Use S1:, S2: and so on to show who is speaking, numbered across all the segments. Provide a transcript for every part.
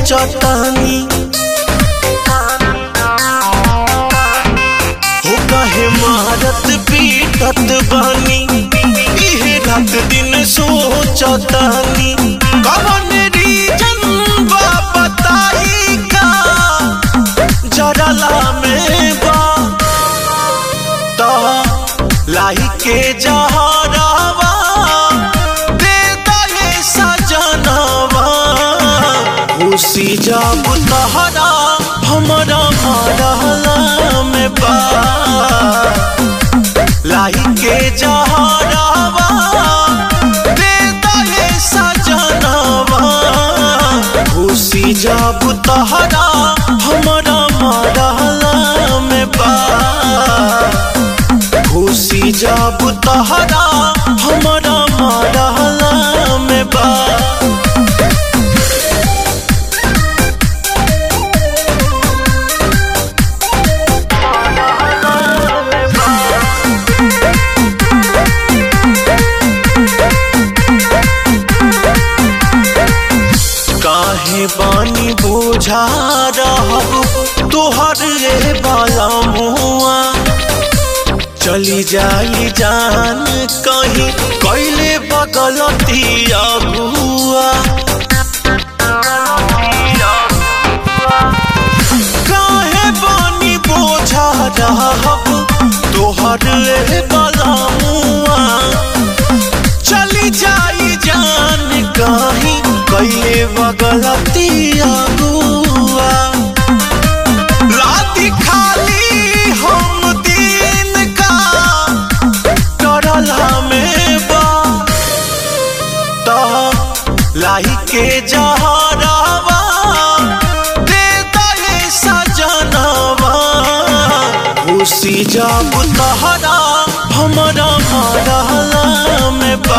S1: सोचतानी हो कहे मारत पीटत बानी इहे रात दिन सोचतानी कवन रीजन बा बताई का जरला में बा ता लाई के जहरावा दे दहे सजनवा खुशी जब तहरा हमरा मरहला में बा लाई के जहरावा दे दहे सजनवा खुशी जब तहरा हमरा मरहला में बा खुशी जब तहरा हमरा मरहला में बा काहे बानी बोझा रहब तोहर रे बाला मुआ चली जाई जान कहीं कैले बगलती अगुआ काहे बानी बोझा रहब तोहर रे बाला मुआ चली जाई जान कहीं कैले बगलती अगुआ रात खाली हम दिन का करला में बा ता लाई के जहरावा दे दहे सजनवा खुशी जब तहरा हमरा मरहला में बा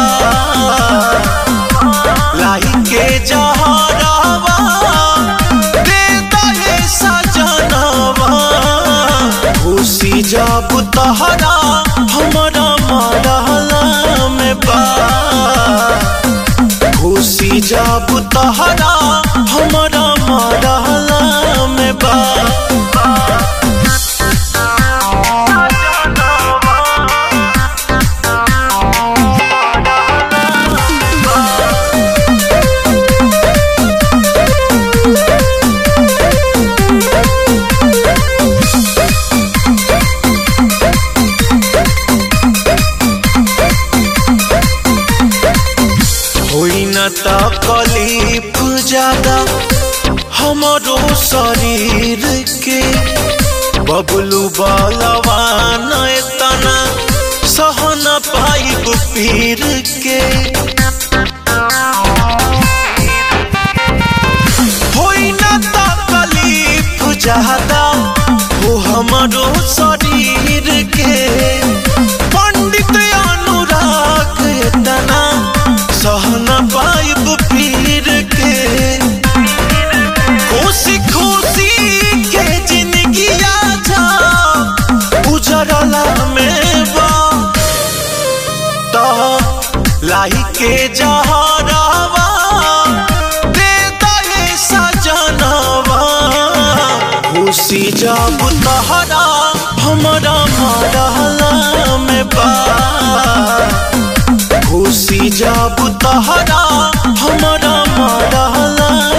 S1: लाई के जहरावा दे दहे सजनवा खुशी जब तहरा हमरा मरहला में बा खुशी जब तहरा हमरा मरहला में बा होई न तकलीफ ज्यादा हमरो शरीर के बबलू बलवान तना सह न पाइब पीर के होई न तकलीफ ज्यादा हो हमरो शरीर के पंडित अनुराग तना सहन पाइब पीर के खुशी खुशी के जिंदगी जा उजरला में बा ता लाई के जहरावा दे दहे सजनवा खुशी जब तहरा हमरा मरहला में बा खुशी जब तहरा हमरा मरहला